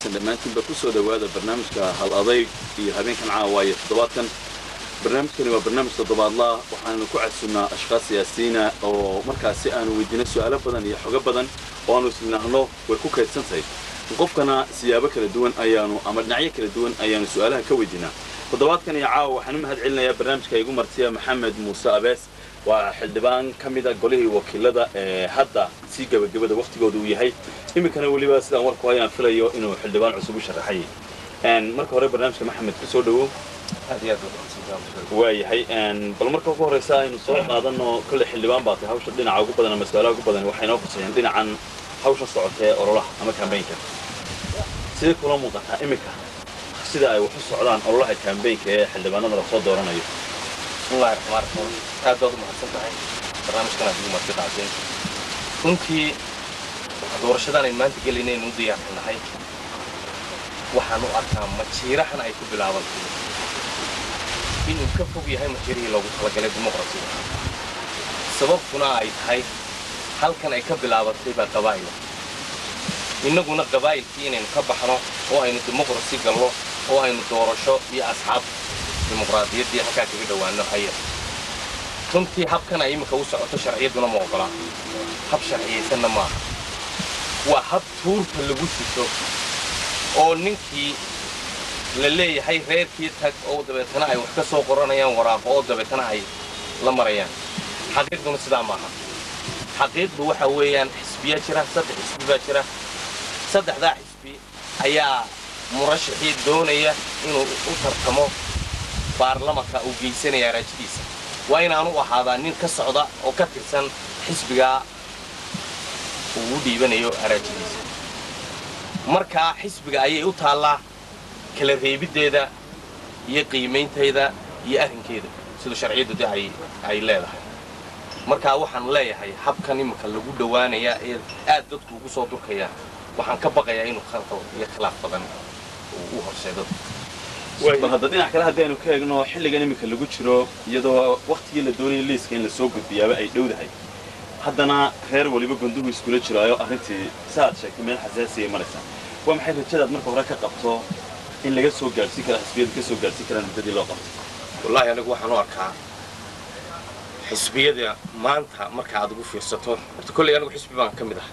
wanaagsan dhammaantiinba ku soo dhowaada barnaamijka hal adayg iyo habeenkan caawaaye toddobaadkan barnaamijkani waa barnaamij toddobaadlaa waxaanu ku casunnaa ashkhaas siyaasiyiina oo markaasi aanu weydiino su'aalo badan iyo xogo badan oo aanu isnahno way ku kaydsan tahay qofkana siyaabo kala duwan ayaanu ama dhinacyo kala duwan ayaanu su'aalaha ka weydiinaa toddobaadkan iyo caawa waxaan u mahad celinayaa barnaamijka igu martiya maxamed muuse abees waa xildhibaan ka mida golihii wakiilada ee hadda sii gebagabada wakhtigooda uu yahay iminkana weliba sidaan warku hayaan filayo inuu xildhibaan cusub u sharaxay marka hore barnaamijka maxamed ku soo dhowow waayahay bal marka ugu horreysa aynu soo qaadano kolley xildhibaan baa tahay hawsha dhinaca ugu badan ama su-aalaha ugu badan waxay noo khusayeen dhinacan hawsha socotee ololaha ama kambaynka sidee kula muuqataa iminka sida ay wax u socdaan ololaha kambaynka ee xildhibaanada lasoo dooranayo bismillahi raxmaan raxiim aad baad u mahadsan tahay barnaamijkan aad igu marti dhacdeen runtii doorashadan aynu maanta gelinaynu u diyaarsannahay waxaan u arkaa majiirahan ay ku bilaabantay inuu ka fog yahay majiirihii loogu talagalay dimuqrasiga sababtuna ay tahay halkan ay ka bilaabantay baa qabaa'ila innaguna qabaa'ilkii inaynu ka baxno oo aynu dimuqrasi gallo oo aynu doorasho iyo asxaab dimuqraadiyaddii halkaa kaga dhowaano aya runtii habkan ay iminka u socoto sharciyadduna ma ogolaa hab sharciyaysanna maaha waa hab tuurta lagu sito oo ninkii la leeyahay reerkii tag oo dabeetana ay wax ka soo qoranayaan waraaqo oo dabeetana ay la marayaan xaqiiqduna sidaa maaha xaqiiqdu waxa weeyaan xisbiyaa jira saddex xisbi baa jira saddexdaa xisbi ayaa murashaxii doonaya inuu u tartamo baarlamanka uu geysanaya araajadiisa waa inaanu ahaadaa nin ka socda oo ka tirsan xisbigaa uu u dhiibanayo araajadiisa markaa xisbiga ayay u taallaa kala reebiddeeda iyo qiimayntayda iyo arrinkeeda sida sharciyaddu de ay leedahay markaa waxaan leeyahay habkan iminka lagu dhowaanayaa ee aad dadku ugu soo durkayaa waxaan ka baqayaa inuu khalqal iyo khilaaf badan uu u horseedo bal hadda dhinac kale haddaynu ka eegno xilligan iminka lagu jiro iyadoo wakhtigii la doonaya liiska in la soo gudbiyaaba ay dhowdahay haddana reer waliba gunduhu iskula jiraayo arrintii saaad sheegtay meel xasaasiyay maraysaa waa maxay rajadaad marka hore ka qabto in laga soo gaadhsiin kara xisbiyadu ka soo gaadhsiin karaan muddadii loo qabto wallaahi anigu waxaan u arkaa xisbiyada maanta marka aad ugu fiirsato horta kolley anigu xisbi baan ka mid ah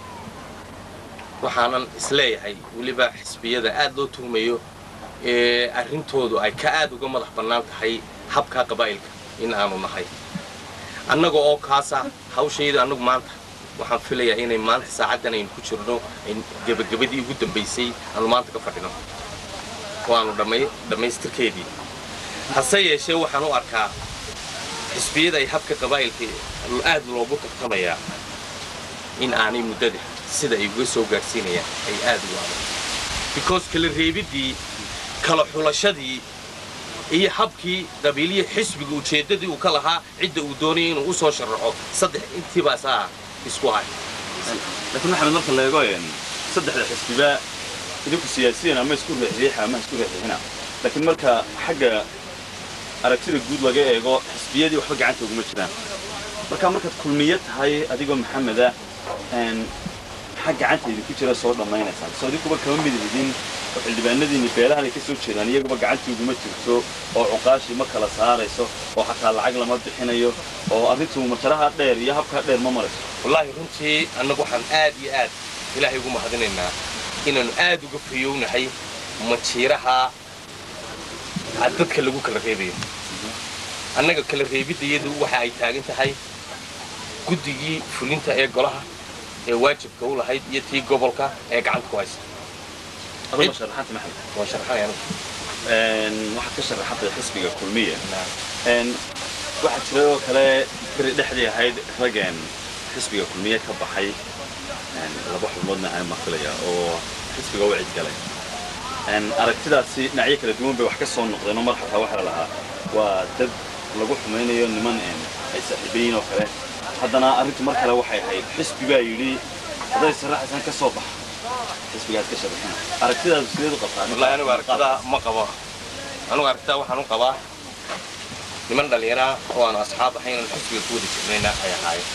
waxaanan isleeyahay weliba xisbiyada aad loo tuhmayo ee arrintoodu ay ka aad uga madax bannaan tahay habkaa qabaa'ilka in aanu nahay annaga oo kaasa hawshayda annagu maanta waxaan filayaa inay maanta saacaddan aynu ku jirno gebagabadii ugu dambaysay aanu maanta ka fadhino waanu dhammaystirkeedii hase yeeshee waxaan u arkaa xisbiyada ay habka qabaa'ilka aad loogu tartamayaa in aanay muddada sida ay uga soo gaadhsiinayaan ay aad ugu adag because kala reebiddii kala xulashadii iyo habkii qabiiliyii xisbiga ujeeddadii uu ka lahaa cidda uu doonayay inuu u soo sharaxo saddex intiibaasaa isku hay laakiin maxamed marka la eego saddexda xisbiba idinku siyaasiyan ama isku riixriixa ama isku riixriixina laakiin marka xagga aragtida guud laga eego xisbiyadii waxba gacanta uguma jiraan marka markaad kulmiye tahay adigoo maxameda maxaa gacanta idinku jira soo dhammaynaysaan soo idinkuba kama mid idin oo xildhibaanadiinni beelahan ay ka soo jeedaan iyaguba gacantii uguma jirto oo cuqaashii ma kala saarayso oo xataa lacag lama bixinayo oo arrintu majaraha dheer iyo habkaa dheer ma marayso wallaahi runtii annagu waxaan aad iyo aad ilaahay ugu mahadinaynaa inaannu aad uga fayownahay majiiraha dadka lagu kala reebayo annaga kala reebiddayadu waxa ay taagan tahay guddigii fulinta ee golaha ee waajibka u lahayd iyo tii gobolka ee gacanta ku haysa adoo sharaxanta maxamed waan sharaxanay anigu waxaad ka sharaxantay xisbiga kulmiya waxaa jira oo kale beri dhexdii ahayd rageen xisbiga kulmiye ka baxay laba xubnoodna ahayn baan filaya oo xisbiga u cidgalay aragtidaasi dhinacyo kala duwan bay wax ka soo noqdeen oo mar xataa waxaa la lahaa waa dad lagu xumaynayo niman ay saaxiibayiin oo kale haddana arrintu mar kale waxay ahayd xisbi baa yidhi hadday saraxaysan ka soo baxa xisbigaas ka sharaxina aragtidaadu sideed u qabtaa wallaahi anigu aragtidaa ma qabo anigu aragtidaa waxaan u qabaa niman dhallinyaraa oo aanu asxaab ahayn aan xisbiga ku wada jirnayna ay ahaayeen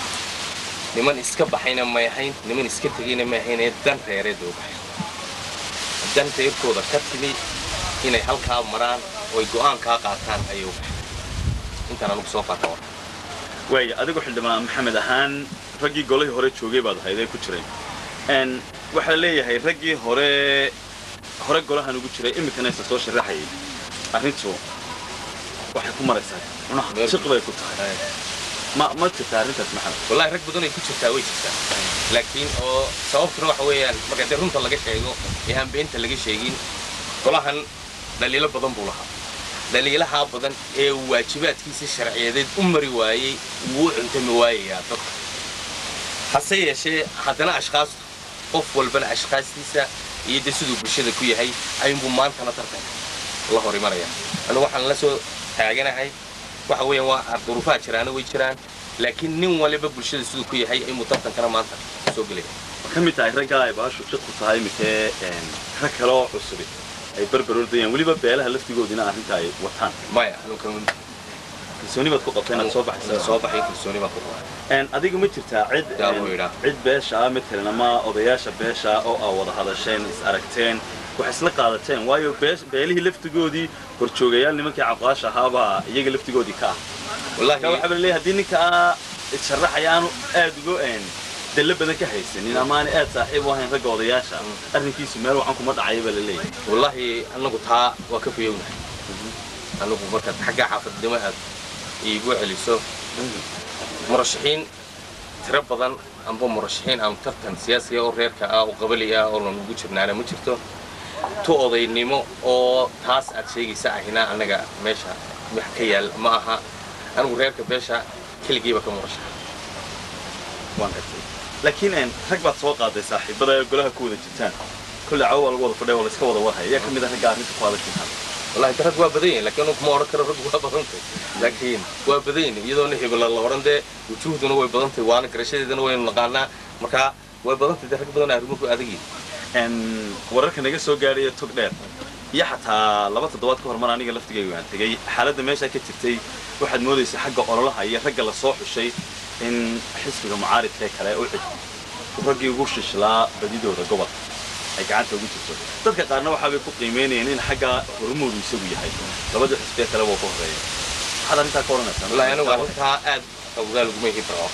niman iska baxayna may ahayn niman iska tegayna may ahayn ee dan reereed oo baxay danta irkooda ka timi inay halkaa maraan oo ay go'aankaa qaataan ayay u baxeen intaan anugu soo qaata war waaya adigu xildhibaan maxamed ahaan raggii golihii hore joogay baad ahayd ee ku jiray n waxaa leeyahay raggii hore hore golahan ugu jiray iminkana isa soo sharaxayay arrintu waxay ku maraysaa cunaha Meel- shiq bay ku tahay ma ma jirtaa arrintaas maxamed wallahi rag badan ay ku jirtaa way jirtaa laakiin oo sababtuna waxa weeyaan marka dee runta laga sheego ee aan beenta laga sheegin golahan dhaliilo badan buu lahaa dhaliilahaa badan ee uu waajibaadkiisa sharciyadeed u mari waayey wuu u cuntami waayayaa dadka hase yeeshee haddana ashkhaastu qof walbana ashkhaastiisa iyo dee siduu bulshada ku yahay ayuunbuu maantana tartanka la hor imanaya anigu waxaan la soo taaganahay waxa weeyaan waa duruufaha jiraana way jiraan laakiin nin waliba bulshada siduu ku yahay inuu tartankana maanta soo gelaya ma ka mid tahay raggaa ay baashu shiqku tahay iminkee n rag kale oo cusubi ay berber ordayaan weliba beelaha laftigoodina arrinta ay wataan maya anugu kalsooni baad ku qabtay inaad soo baxaysa soo baxay kalsooni baan ku qabaa n adiga ma jirtaa cid Yaa n, buu yidhaa. cid beesha ah matalan ama odayaasha beesha oo aa wada hadasheen is aragteen wax isla qaadateen waayo bees- beelihii laftigoodii horjoogayaal nimankii caqaasha ahaabaa iyaga laftigoodii ka ah marka wallahi waxaa la leeyahay haddii ninkaa sharaxaya aanu aad uga n dallo badan ka haysanin ama aanay aad saaxiib u ahayn ragga odayaasha arrinkiisu meel waxaan kuma dhacaya baa la leeyahay wallahi anagu taa waa ka fayownahay anagu markaad xagga xaafadnimo aad iigu celiso murashaxiin tiro badan amba murashaxiin aan tartan siyaasiya oo reerka ah oo qabali ah oo lanugu jirnaana ma jirto tu odaynimo oo taas aad sheegaysa ahina annaga meesha wax ka yaal ma aha anigu reerka beesha keligiiba ka murashaxa waan gartay laakiin n rag baad soo qaaday saaxiibada ee golaha ku wada jirtaan kolle cawo waa lagu wada fadhiya waa la iska wada warhaya yaa ka mid ah ragga arrinta ku adag jirtaan wallahi de rag waa badan yahin lakiin kuma odhan karo rag waa badantay laakiin waa badan yahin iyadoona hebela la odhan dee wujuuhduna way badantay waana garashadeedana waynu naqaanaa marka way badantay dee rag badan arrimuhu adag yihin n wararka naga soo gaadhaya tog dheer iyo xataa laba toddobaad ka hor mar aniga laftigayga waan tegey xaaladda meeshaa ka jirtay waxaad moodaysaa xagga ololaha iyo ragga la soo xushay in xisbiga mucaaridka ee kale u cid raggii ugu shishlaa badidooda gobolka ay gacanta ugu jirto dadka qaarna waxaabay ku qiimeynayeen in xagga horumoodu isagu yahay labada xisbiye kale waa ku horeeya maxaad arrintaa ka odhanaysaa wallahi anigu arrintaa aad awgaa laguma hib rabo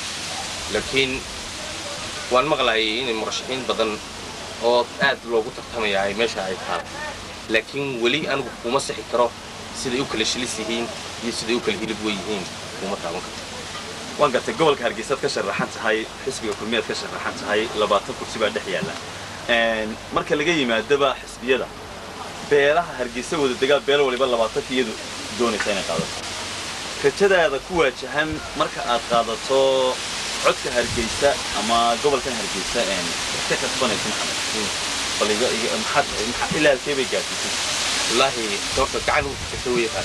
laakiin waan maqlayay in murashaxiin badan oo aad loogu tartamaya ay meesha ay tahay laakiin weli anigu kuma sixi karo siday u kala shilis yihiin iyo siday u kala hilib wey yihiin kuma taaban karto waan gartay gobolka hargeysaad ka sharaxan tahay xisbiga kulmiyaad ka sharaxan tahay labaatan kursi baa dhex yaalla Een, marka laga yimaadaba xisbiyada beelaha hargeysa wada degaa beel waliba labaatanka iyadu doonaysa inay qaadato rajadaada ku waajahan marka aad qaadato codka hargeysa ama gobolkan hargeysa een, wax ka kasbanaysa maxamed bal iga- iga- maxaad maxaa ilaa halkee bay gaadhisay wallaahi doorta gacan u jirta weeye taas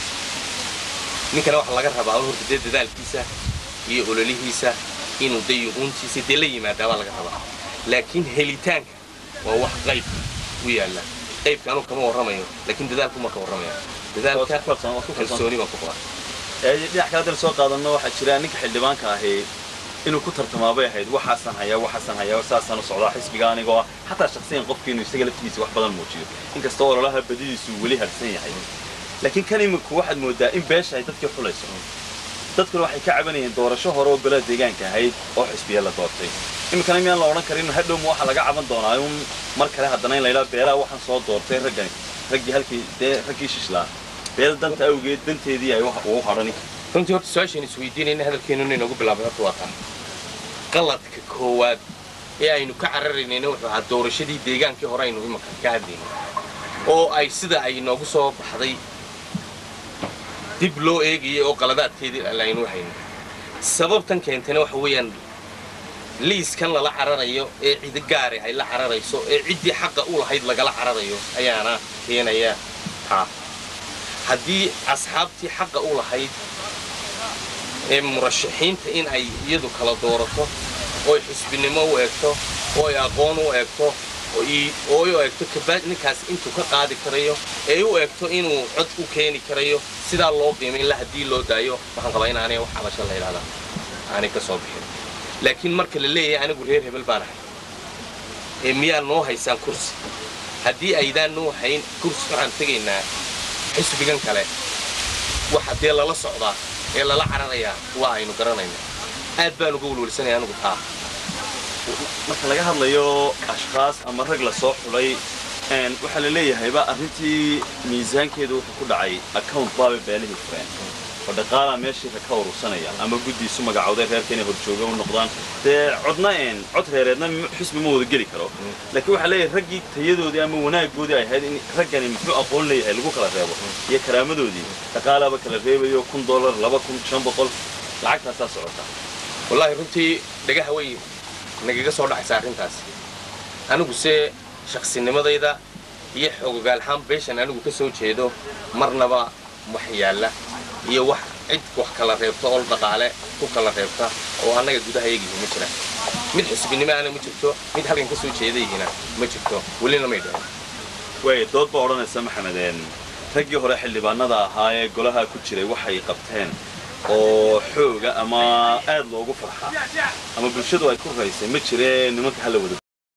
ninkana waxaa laga rabaa horta dee dadaalkiisa iyo ololihiisa inuu dee yuhuuntiisa dee la yimaadaa baa laga rabaa laakiin helitaanka waa wax qayb u yaalla qaybka anuu kama warramayo laakiin dadaalku ma ka warramaya Waad dadaalka ku kalsoon- waad ku kalsoon. kalsooni baan ku qabaa Ee, dhinac kale haddaan soo qaadanno waxaa jira ninka xildhibaanka ahi inuu ku tartamaabay ahayd waxaasaan hayaa waxaasaan hayaa saasaan u socdaa xisbiga anigoo ah xataa shaksiyan qofki inuu isaga laftigiisa wax badan muujiyo inkastoo ololaha badidiisu weli harsan yahay laakiin kan iminku waxaad moodaa in beesha ay dadkii xulayso dadkuna waxay ka cabanayeen doorasho hore oo golaha deegaanka ahayd oo xisbiya la doortay iminkana miyaan la odhan karin hadhowma waxaa laga caban doonaa un mar kale haddana in la yidhaha beelaha waxaan soo doortay raggani raggii halkii dee raggii shishlaa beel danta awgeed danteedii ay wax ugu hadhani runtii horta su-aashaan isweydiinayna hadalkeenuna inoogu bilaabay horta waa taa qaladka koowaad ee aynu ka cararaynayna wuxuu ahaa doorashadii deegaankii hore aynu imanka ka hadlaynay oo ay sida ay noogu soo baxday dib loo eegayay oo qaladaadkeedii aynu hayno sababtan keentana waxa weeyaan liiskan lala cararayo ee cidi gaari ay la cararayso ee ciddii xaqa u lahayd lagala cararayo ayaana keenaya taa haddii asxaabtii xaqa u lahayd ee murashaxiinta in ay iyadu kala doorato ooy xisbinimo u eegto oo ay aqoon u eegto oo i- oo ay u eegto kabaad ninkaas intuu ka qaadi karayo ee u eegto inuu cod u keeni karayo sidaa loo qiimayn la haddii loo daayo waxaan qabaa in aanay wax cabasho la yidhahdaa aanay ka soo bixin laakiin marka la leeyahay anigu reer hebel baan ahay ee miyaa noo haysaan kursi haddii aydaan nuu hayn kursi waxaan tegaynaa xisbigan kale waxa dee lala socdaa ee lala cararayaa waa aynu garanayna aad baan uga welwelsanaya anigu taa marka laga hadlayo ashkaas ama rag la soo xulay waxaa la leeyahayba arrintii miisaankeedu wuxuu ku dhacay account baaba beelihii fureen oo dhaqaalaa meeshii ka urursanaya ama guddiisu magacowday reerka inay horjooga u noqdaan dee codna een cod reereedna xusbi ma wada geli karo laakiin waxaa leeyahay raggii tayadoodii ama wanaaggoodii ay ahayd in raggani muxuu aqoon leeyahay lagu kala reebo iyo karaamadoodii dhaqaalaaba kala reebayo kun dollar laba kun shan boqol lacagtaasaa socota wallaahi runtii dhagaha way nagaga soo dhacaysa arrintaas anigu se shaksinimadayda iyo xogogaalhaan beeshan anigu ka soo jeedo marnaba wax yaalla iyo wax cid wax kala reebta oo dhaqaale ku kala reebta oo annaga gudaha eegihi ma jiraan mid xisbinimo ana ma jirto mid halkan ka soo jeedayhina ma jirto welina may dhahin way dood baa odhanaysa maxamedeen raggii hore xildhibaanada ahaa ee golaha ku jiray waxay qabteen oo xooga ama aad loogu farxaa ama bulshadu ay ku raysay ma jiree nimanka hala wada